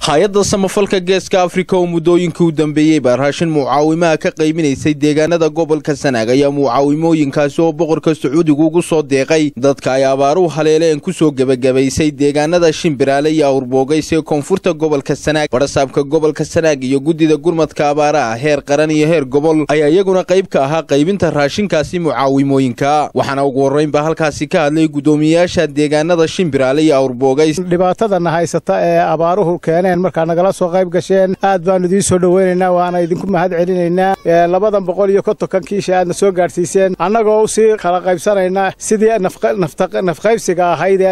hay-adda samafalka geeska afrika oo muddooyinkii u dambeeyey baa raashin mucaawimaha ka qayminaysay deegaanada gobolka sanaag ayaa mucaawimooyinkaasi oo boqorka sacuudigu ugu soo deeqay dadka ay abaaruhu haleeleen ku soo gebagabaysay deegaanada shimbiraale iyo awrboogays ee koonfurta gobolka sanaag badhasaabka gobolka sanaag iyo guddida gurmadka abaaraha heer qaran iyo heer gobol ayaa iyaguna qayb ka ahaa qaybinta raashinkaasi mucaawimooyinka waxaana ugu horraynba halkaasi ka hadlay guddoomiyeyaasha deegaanada shimbiraale iyo awrboogays dhibaatadana haysata ee abaaruhu keeneen markaa nagala soo qayb gasheen aad baanu idiin soo dhoweynaynaa waana idinku mahad celinaynaa labadan boqol iyo kontonkan kiisha aadna soo gaadhsiiseen annagoo u sii kala qaybsanaynaa sidii nafqaybsiga ahaydee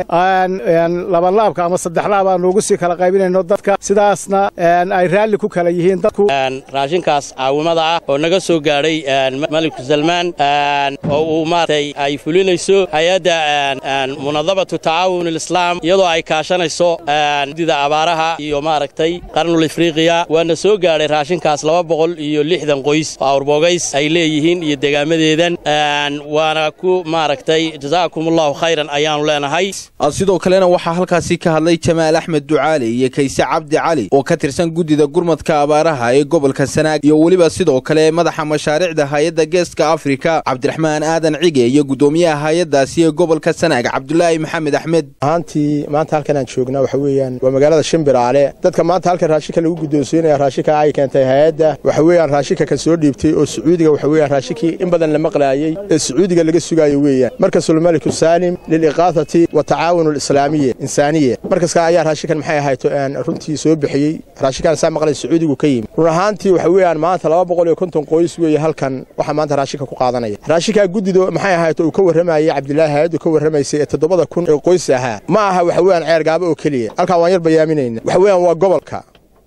labanlaabka ama saddexlaab aanu ugu sii kala qaybinayno dadka sidaasna ay raalli ku kala yihiin dadku raashinkaas caawimada ah oo naga soo gaadhay maliku salmaan oo uu maaragtay ay fulinayso hay-adda munadamatu tacaawun alislaam iyadoo ay kaashanayso dida abaaraha iyo maaragtay qarnul afriqiya waana soo gaadhay raashinkaas laba boqol iyo lixdan qoys oo awrboogays ay leeyihiin iyo degaamadeedan waana ku maaragtay jazaakum allahu khayran ayaannu leenahay sidoo kalena waxaa halkaasi ka hadlay jamaal axmed ducaali iyo kayse cabdi cali oo ka tirsan guddida gurmadka abaaraha ee gobolka sanaag iyo weliba sidoo kale madaxa mashaariicda hay-adda geeska afrika cabdiraxmaan aadan cige iyo guddoomiyaha hay-addaasi ee gobolka sanaag cabdulaahi maxamed axmed ahaantii maanta halkan aan joognaa waxa weeyaan waa magaalada shimbiraale dadka maanta halkan raashinka lagu guddoonsiinaya raashinka ay keentay hay-adda waxa weeyaan raashinka ka soo dhiibtay oo sacuudiga waxa weeyaan raashinkii in badan la maqlaayey ee sacuudiga laga sugaayo weeyaan markasul maliku saalim liliqaafati wa tacaawun alislaamiya insaaniya markaska ayaa raashinkan maxay ahayto runtii soo bixiyey raashinkan saa maqlay sacuudigu ka yimi run ahaantii waxa weeyaan maanta laba boqol iyo konton qoys weeye halkan waxaa maanta raashinka ku qaadanaya raashinkaa guddido maxay ahayto uu ka warramayey cabdilaahi hay-addu ka warramaysay ee toddobada kun ee qoys ahaa ma aha waxa weeyaan ceergaabo oo keliya halkaa waan yar bayaaminayna waxa weeyaan waa gobolka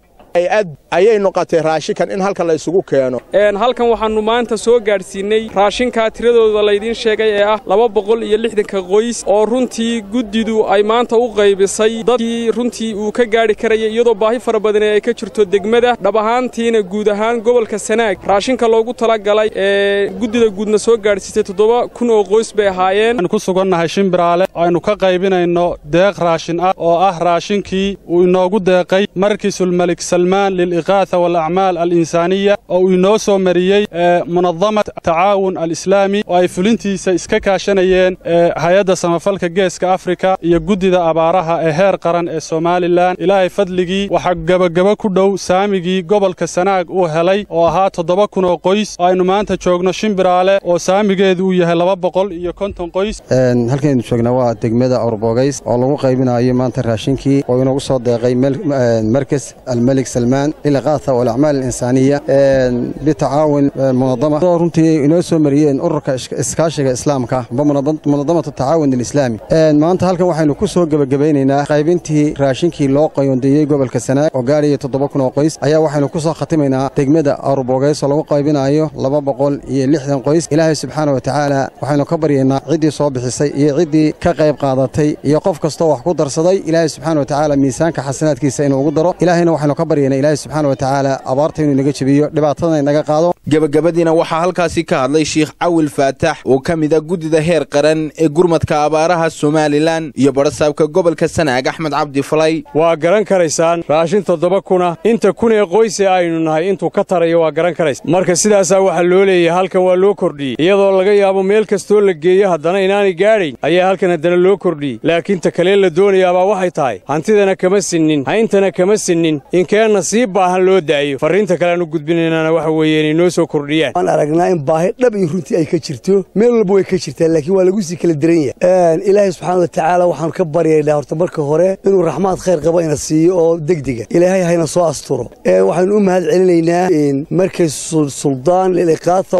ad ayay noqotay raashinkan in halkan la isugu keeno halkan waxaannu maanta soo gaadhsiinnay raashinkaa tiradooda laydiin sheegay ee ah laba boqol iyo lixdanka qoys oo runtii guddidu ay maanta u qaybisay dadkii runtii uu ka gaadhi karayay iyadoo baahi fara badane ay ka jirto degmada dhab ahaantiina guud ahaan gobolka sanaag raashinka loogu talagalay ee guddida guudna soo gaadhsiisay toddoba kun oo qoys bay ahaayeen ku sugannahay shimbiraale aynu ka qaybinayno deeq raashin ah oo ah raashinkii uu inoogu deeqay markiisulmalik liliqaatha walacmaal alinsaaniya oo uu inoo soo mariyey munadamat tacaawun alislaami oo ay fulintiisa iska kaashanayeen hay-adda samafalka geeska afrika iyo guddida abaaraha ee heer qaran ee somalilan ilaahay fadligii waxaa gebagebo ku dhow saamigii gobolka sanaag uu helay oo ahaa toddoba kun oo qoys oo aynu maanta joogno shimbiraale oo saamigeedu uu yahay laba boqol iyo konton qoys halkaynu joognaa waa degmada awrboogays oo lagu qaybinayo maanta raashinkii oo inoogu soo deeqay markas almelik salmaan lilaqaatha walacmaal alinsaaniya bitacaawun munadama oo runtii inoo soo mariyeen ururka iskaashiga islaamka amba munadamatu tacaawun alislaami maanta halkan waxaynu ku soo gebagabaynaynaa qaybintii raashinkii loo qayoondeeyey gobolka sanaag oo gaaraya toddoba kun oo qoys ayaa waxaynu ku soo khatimaynaa degmada awrboogays oo lagu qaybinayo laba boqol iyo lixdan qoys ilaahay subxaana wa tacaala waxaynu ka baryaynaa ciddii soo bixisay iyo ciddii ka qayb qaadatay iyo qof kastoo wax ku darsaday ilaahay subxaana wa tacaala miisaanka xasanaadkiisa inuu ugu daro ilaahayna waxaynu ka baryaynaa ilaahay subxaana wa tacaala abaarta inuu inaga jebiyo dhibaatadana inaga qaado gebagabadiina waxaa halkaasi ka hadlay sheikh cawil faatax oo ka mid a guddida heer qaran ee gurmadka abaaraha somalilan iyo badhasaabka gobolka sanaag axmed cabdi falay waa garan karaysaan raashin toddoba kuna inta kun ee qoyse aynu nahay intuu ka tarayo waa garan karaysa marka sidaasaa waxaa loo leeyahay halkan waa loo kordhiyey iyadoo laga yaabo meel kastoo la geeyo haddana inaanay gaadhayn ayaa halkan haddana loo kordhiyey laakiin ta kalee la doonayaabaa waxay tahay hantidana kama sinnin hayntana kama sinnin inkeenna sii baahan loo daayo farriinta kaleaanu gudbinaynana waxa weeye inay noo soo kordhiyaan waan aragnaa in baahi dhab iyo runtii ay ka jirto meel walba way ka jirtaa laakiin waa lagu sii kala diran yahay ilaahay subxaana wa tacaala waxaanu ka baryaynaa horta marka hore inuu raxmaad khayr qaba ina siiyo oo degdega ilaahay hayna soo asturo waxaynu u mahad celinaynaa markay suldaan liliqaatha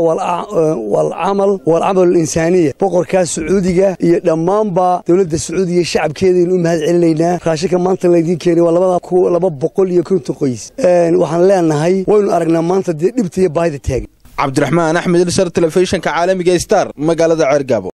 walcamal walcamal alinsaaniya boqorkaa sacuudiga iyo dhammaanba dowladda sacuudiga shacabkeedaynu u mahad celinaynaa raashinka maanta laydiin keenay waa laba boqol iyo konton qoys waxaan leenahay waynu aragnaa maanta dee dhibta iyo baahida taagan cabdiraxmaan axmed ilsar telefishinka caalamiga star magaalada ceergaabo